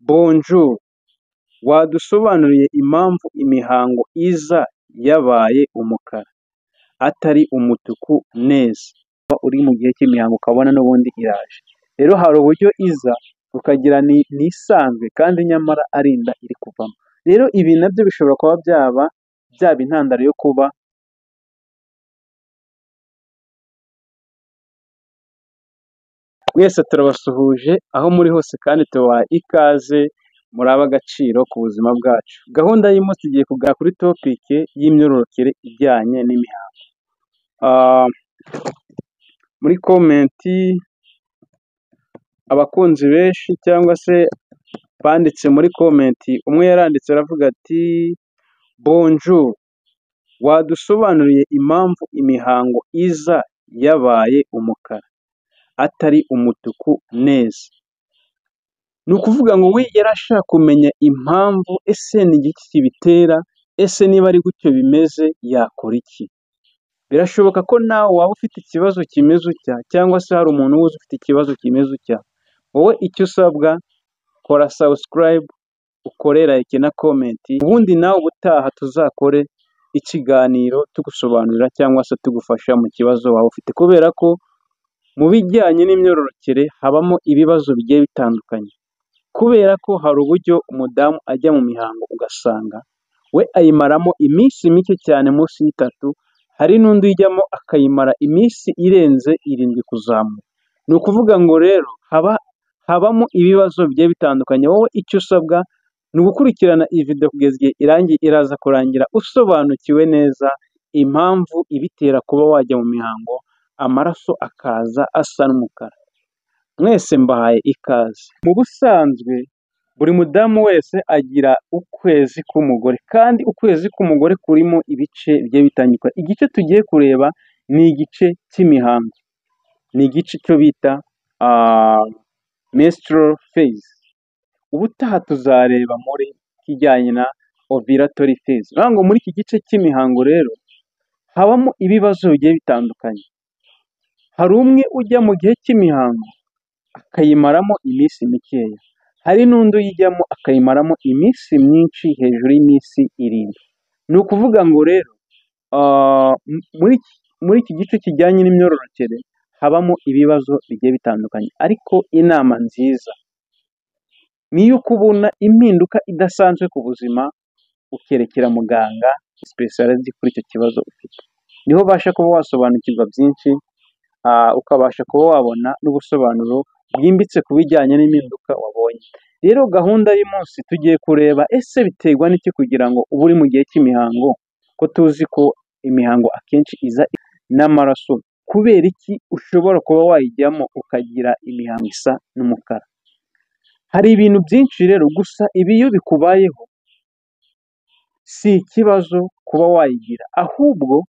Bonjour, wadusobanurira impamvu imihango iza yabaye umukara, atari umutuku neza? Uri mu gihe cy'imihango ukabona n'ubundi iraje. Rero hari uburyo iza ukagira ni isanzwe kandi nyamara ari inda iri kuvamo. Rero ibi nabyo bishobora kuba byaba, byaba intandaro yo kuba. Mwese turabasuhuje aho muri hose kandi tubaha ikaze, muri ab'agaciro ku buzima bwacu. Gahunda y'umunsi tugiye kuganira kuri topike y'imyororokere ijyanye n'imihango. Muri komenti abakunzi benshi cyangwa se banditse muri komenti, umwe yaranditse aravuga ati bonjour, wadusobanuriye impamvu imihango iza yabaye umukara, atari umutuku neza? Ni ukuvuga ngo we yari ashaka kumenya impamvu, ese ni iki kibitera, ese niba ari gutyo bimeze yakora iki? Birashoboka ko nawe waba ufite ikibazo kimeze utya cyangwa se hari umuntu uba uzi ufite ikibazo kimeze utya, wowe icyo usabwa kora subscribe, ukore like na comment, ubundi nawe ubutaha tuzakore ikiganiro tugusobanurira cyangwa se tugufasha mu kibazo waba ufite kubera ko mu bijyanye n'imyororokere habamo ibibazo bigiye bitandukanye, kubera ko hari uburyo umudamu ajya mu mihango ugasanga we ayimaramo iminsi mike cyane munsi y'itatu, hari n'undi uyijyamo akayimara iminsi irenze irindwi kuzamuka. Ni ukuvuga ngo rero haba habamo ibibazo bigiye bitandukanye, wowe icyo usabwa ni ugukurikirana iyi video kugeza igihe irangiye iraza kurangira usobanukiwe neza impamvu ibitera kuba wajya mu mihango amaraso akaza asa n'umukara. Mwese mbahaye ikaze. Mu busanzwe buri mudamu wese agira ukwezi k'umugore kandi ukwezi k'umugore kurimo ibice bigiye bitandukanye. Igice tugiye kureba ni igice cy'imihango, ni igice cyo bita menstrual phase. Ubutaha tuzareba muri ikijyanye na ovulatory phase. Ni ukuvuga ngo muri iki gice cy'imihango rero habamo ibibazo bigiye bitandukanye. Hari umwe ujya mu gihe cy'imihango akayimaramo iminsi mikeya, hari n'undi uyijyamo akayimaramo iminsi myinshi hejuru y'iminsi irindwi. Ni ukuvuga ngo rero muri iki gice kijyanye n'imyororokere habamo ibibazo bigiye bitandukanye, ariko inama nziza ni iyo kubona impinduka idasanzwe ku buzima ukerekera muganga specialist kuri icyo kibazo ufite, niho ubasha kuba wasobanukirwa byinshi ukabasha kuba wabona n'ubusobanuro bwimbitse ku bijyanye n'impinduka wabonye. Rero gahunda y'umunsi tugiye kureba ese biterwa n'iki kugira ngo uba uri mu gihe cy'imihango ko tuzi ko imihango akenshi iza n'amaraso, kubera iki ushobora kuba wayijyamo ukagira imihango isa n'umukara? Hari ibintu byinshi rero gusa ibi iyo bikubayeho si ikibazo kuba wayigira, ahubwo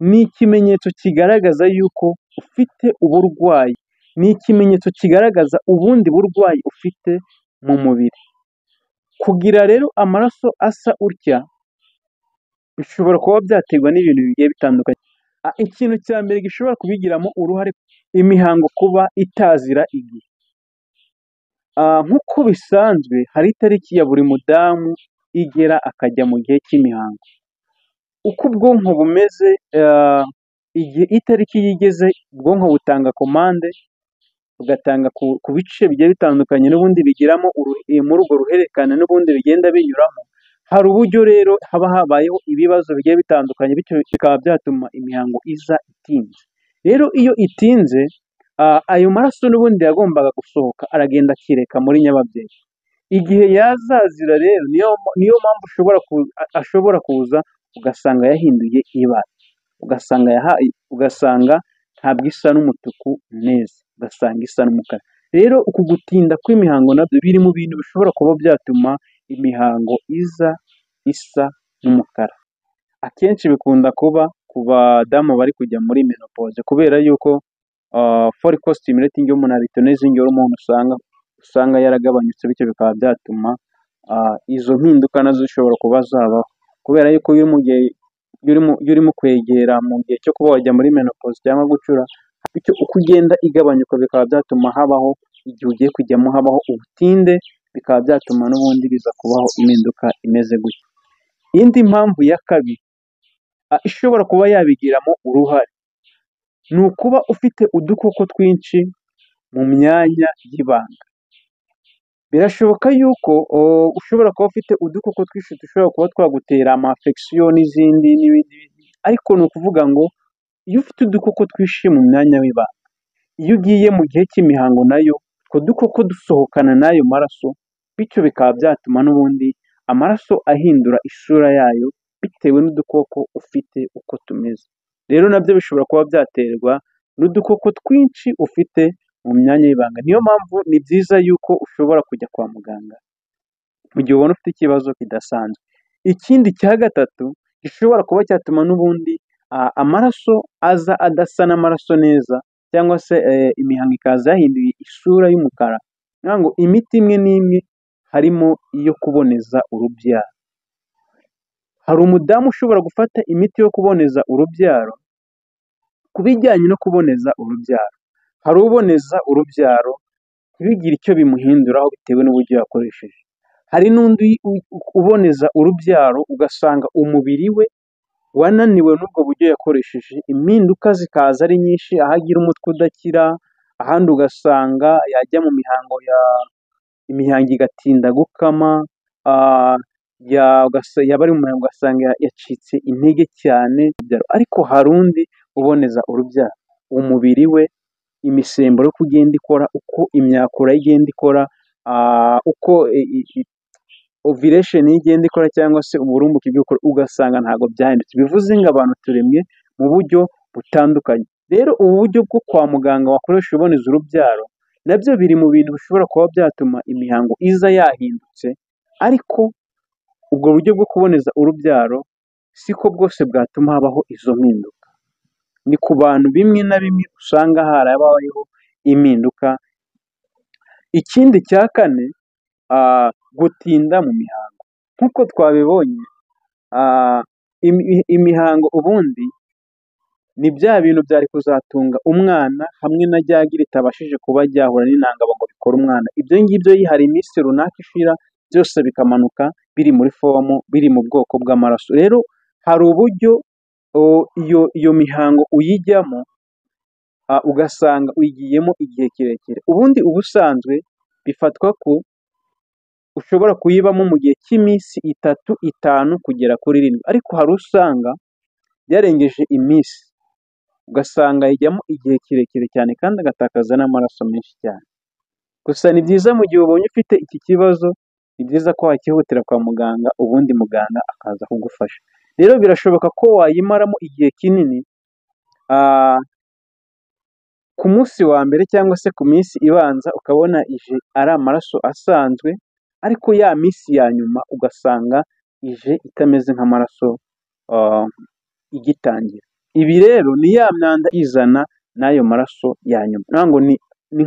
ni ikimenyetso kigaragaza yuko ufite uburwayi, ni ikimenyetso kigaragaza ubundi burwayi ufite mu mubiri. Kugira rero amaraso asa utya bishobora kuba byaterwa n'ibintu bigiye bitandukanye. Ikintu cya mbere gishobora kubigiramo uruhare imihango kuba itazira igihe, nk'uko bisanzwe hari itariki ya buri mudamu igera akajya mu gihe cy'imihango. Uko ubwonko bumeze igihe itariki iyo igeze ubwonko butanga komande bugatanga ku bice bigiye bitandukanye n'ubundi bigiramo muri urwo ruhererekane n'ubundi bigenda binyuramo, hari uburyo rero haba habayeho ibibazo bigiye bitandukanye bityo bikaba byatuma imihango iza itinze. Rero iyo itinze ayo maraso n'ubundi yagombaga gusohoka aragenda akireka muri nyababyeyi, igihe yazazira rero niyo mpamvu ashobora kuza ugasanga yahinduye ibara, ugasanga ntabwo isa n'umutuku neza, ugasanga isa n'umukara. Rero uku gutinda kw'imihango nabyo biri mu bintu bishobora kuba byatuma imihango iza isa n'umukara. Akenshi bikunda kuba ku badamu bari kujya muri menopause kubera yuko follicle stimulating hormone n'izindi hormone usanga yaragabanyutse bityo bikaba byatuma izo mpinduka nazo zishobora kuba zabaho, kubera yuko iyo urimo kwegera mu gihe cyo kuba wajya muri menopause cyangwa gucura, bityo uko ugenda igabanyuka bikaba byatuma habaho igihe ugiye kujyamo habaho ubutinde. bikaba byatuma n'ubundi biza kubaho impinduka imeze gutya. Indi mpamvu ya kabiri ishobora kuba yabigiramo uruhare ni ukuba ufite udukoko twinshi mu myanya y'ibanga. Birashoboka yuko ushobora kuba ufite udukoko twinshi dushobora kuba twagutera amafegisiyo n'izindi n'ibindi, ariko ni ukuvuga ngo iyo ufite udukoko twinshi mu mwanya w'ibanga, iyo ugiye mu gihe cy'imihango nayo utwo dukoko dusohokana n'ayo maraso, bityo bikaba byatuma n'ubundi amaraso ahindura isura yayo bitewe n'udukoko ufite uko tumeze. Rero nabyo bishobora kuba byaterwa n'udukoko twinshi ufite mu myanya y'ibanga. Niyo mpamvu ni byiza yuko ushobora kujya kwa muganga mu gihe ubona ufite ikibazo kidasanzwe. Ikindi cya gatatu gishobora kuba cyatuma n'ubundi amaraso aza adasa n'amaraso neza cyangwa se imihango ikaza yahinduye isura y'umukara, ni ukuvuga ngo imiti imwe n'imwe harimo iyo kuboneza urubyaro. Hari umudamu ushobora gufata imiti yo kuboneza urubyaro ku bijyanye no kuboneza urubyaro. Hari uboneza urubyaro ntibigire icyo bimuhinduraho bitewe n'uburyo yakoresheje. Hari n'undi uboneza urubyaro ugasanga umubiri we wananiwe n'ubwo buryo yakoresheje, impinduka zikaza ari nyinshi, aho agira umutwe udakira, ahandi ugasanga yajya mu mihango, imihango igatinda gukama, yaba ari mu mihango ugasanga yacitse intege cyane, ariko hari undi uboneza urubyaro, umubiri we imisemburo uko igenda ikora, uko imyakura ye igenda ikora, uko ovulation ye igenda ikora cyangwa se uburumbuke bwe ugasanga ntabwo byahindutse. Bivuze ngo abantu turemye mu buryo butandukanye. Rero ubu buryo bwo kwa muganga wakoresha uboneza urubyaro nabyo biri mu bintu bishobora kuba byatuma imihango iza yahindutse, ariko ubwo buryo bwo kuboneza urubyaro siko bwose bwatuma habaho izo mpinduka. Ni ku bantu bimwe na bimwe usanga harabayeho impinduka. Ikindi cya kane gutinda mu mihango. Nk'uko twabibonye imihango ubundi ni bya bintu byari kuzatunga umwana hamwe na rya gi ritabashije kuba ryahura n'intangabo ngo bikore umwana. Ibyo ngibyo hari iminsi runaka ishira byose bikamanuka biri muri fomu, biri mu bwoko bw'amaraso. Rero hari uburyo iyo mihango uyijyamo ugasanga uyigiyemo igihe kirekire. Ubundi ubusanzwe bifatwa ko ushobora kuyibamo mu gihe cy'iminsi itatu, itanu kugera kuri irindwi, ariko hari usanga yarengeje iminsi ugasanga ayijyamo igihe kirekire cyane kandi agatakaza n'amaraso menshi cyane. Gusa ni byiza mu gihe ubonye ufite iki kibazo ni byiza ko wakihutira kwa muganga ubundi muganga akaza kugufasha. Rero birashoboka ko wayimaramo igihe kinini ku munsi wa mbere cyangwa se ku minsi ibanza ukabona ije ari amaraso asanzwe, ariko ya minsi ya nyuma ugasanga ije itameze nk'amaraso igitangira. Ibi rero ni ya myanda izana n'ayo maraso ya nyuma, ni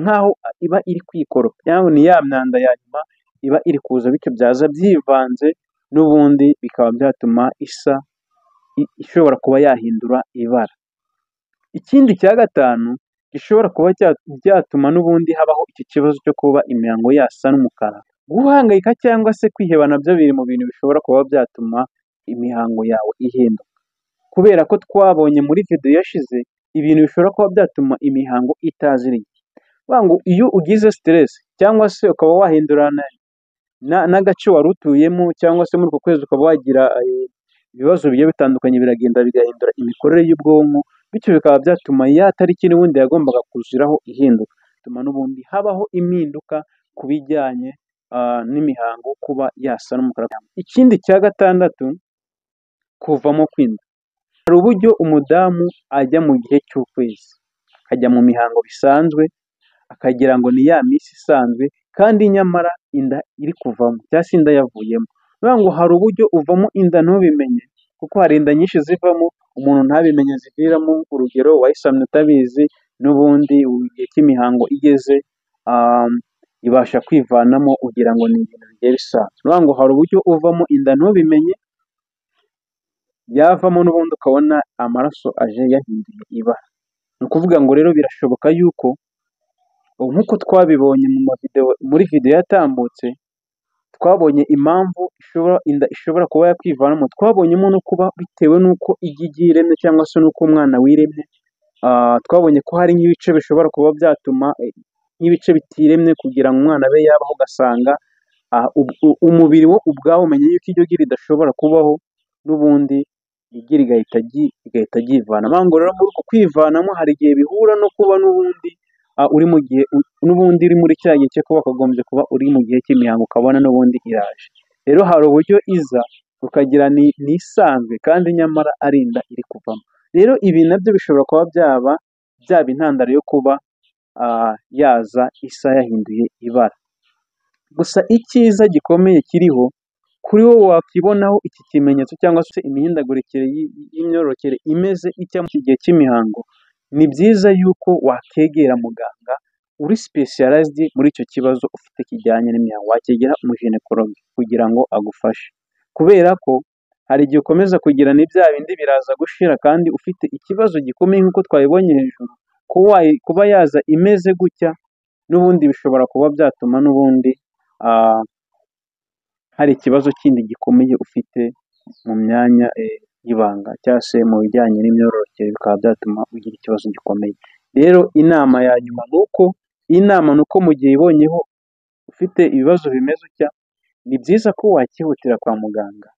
nk'aho iba iri kwikoropa, ni ya myanda ya nyuma iba iri kuza bityo byaza byivanze n'ubundi bikaba byatuma isa ishobora kuba yahindura ibara. Ikindi cya gatanu gishobora kuba byatuma n'ubundi habaho iki kibazo cyo kuba imihango yasa n'umukara. Guhangayika cyangwa se kwiheba nabyo biri mu bintu bishobora kuba byatuma imihango yawe ihinduka. Kubera ko twabonye muri videwo yashize ibintu bishobora kuba byatuma imihango itazira igihe. Ni ukuvuga ngo iyo ugize siteresi cyangwa se ukaba wahindurana n'agace wari utuyemo cyangwa se muri uko kwezi ukaba wagira ibibazo bigiye bitandukanye biragenda bigahindura imikorere y'ubwonko, bityo bikaba byatuma ya tariki n'ubundi yagombaga kuziraho ihinduka. Bituma n'ubundi habaho impinduka ku bijyanye n'imihango kuba yasa n'umukara. Ikindi cya gatandatu kuvamo kw'inda. Hari uburyo umudamu ajya mu gihe cy'ukwezi, akajya mu mihango bisanzwe akagira ngo ni ya minsi isanzwe kandi nyamara inda iri kuvamo cyangwa se inda yavuyemo. Ni ukuvuga ngo hari uburyo uvamo inda ntubimenye kuko hari inda nyinshi zivamo umuntu ntabimenye ziviramo, urugero wayisamye utabizi n'ubundi igihe cy'imihango igeze ibasha kwivanamo ugira ngo ni ibintu bigiye bisanzwe. Ni ukuvuga ngo hari uburyo uvamo inda ntubimenye yavamo n'ubundi ukabona amaraso aje yahinduye ibara. Ni ukuvuga ngo rero birashoboka yuko nk'uko twabibonye muri videwo yatambutse twabonye impamvu ishobora inda ishobora kuba yakwivanamo twabonyemo no kuba bitewe n'uko igi igiye iremye cyangwa se n'uko umwana wiremye twabonye ko hari nk'ibice bishobora kuba byatuma nk'ibice bitiremye kugira ngo umwana abe yabaho ugasanga umubiri wo ubwawo umenye yuko iryo gi ridashobora kubaho n'ubundi igi rigahita rigahita ryivanamo ahubwo rero muri uko kwivanamo hari igihe bihura no kuba n'ubundi uri mu gihe n'ubundi uri muri cya gihe cyo kuba wakagombye kuba uri mu gihe cy'imihango ukabona n'ubundi iraje rero hari uburyo iza ukagira ni isanzwe kandi nyamara ari inda iri kuvamo rero ibi nabyo bishobora kuba byaba byaba intandaro yo kuba yaza isa yahinduye ibara gusa icyiza gikomeye kiriho kuri wowe wakibonaho iki kimenyetso cyangwa se imihindagurikire y'imyororokere imeze itya mu gihe cy'imihango ni byiza yuko wakegera muganga uri sipesiyalizidi muri icyo kibazo ufite kijyanye n'imihango wakegera umujenekologe kugira ngo agufashe kubera ko hari igihe ukomeza kugira ni bya bindi biraza gushira kandi ufite ikibazo gikomeye nk'uko twabibonye hejuru kuba yaza imeze gutya n'ubundi bishobora kuba byatuma n'ubundi hari ikibazo kindi gikomeye ufite mu myanya y'ibanga cyangwa se mu bijyanye n'imyororokere bikaba byatuma ugira ikibazo gikomeye rero inama ya nyuma ni uko inama ni uko mu gihe ibonyeho ufite ibibazo bimeze utya ni byiza ko wakihutira kwa muganga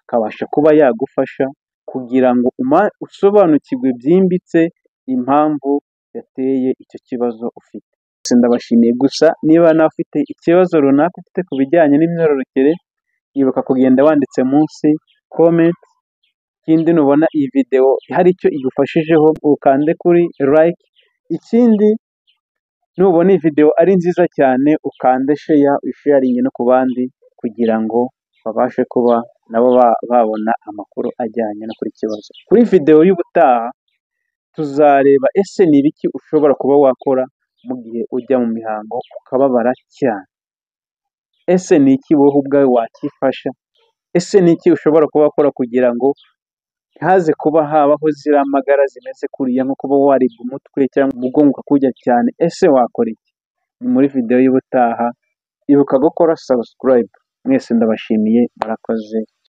akabasha kuba yagufasha kugira ngo usobanukirwe byimbitse impamvu yateye icyo kibazo ufite ndabashimiye gusa niba nawe ufite ikibazo runaka ufite ku bijyanye n'imyororokere ibuka kugenda wanditse munsi komenti ikindi nubona iyi videwo hari icyo igufashijeho ukande kuri like ikindi nubona iyi videwo ari nziza cyane ukande sheya usheyaringe no ku bandi kugira ngo babashe kuba nabo babona amakuru ajyanye no kuri ikibazo kuri videwo y'ubutaha tuzareba ese ni ibiki ushobora kuba wakora mu gihe ujya mu mihango ukababara cyane ese ni iki wowe ubwawe wakifasha ese ni iki ushobora kuba wakora kugira ngo ntihaze kuba habaho ziriya magara zimeze kuriya nko kuba waribwa umutwe cyangwa umugongo ukakujya cyane ese wakora iki ni muri videwo y'ubutaha ibuka gukora sabusikarayibe mwese ndabashimiye murakoze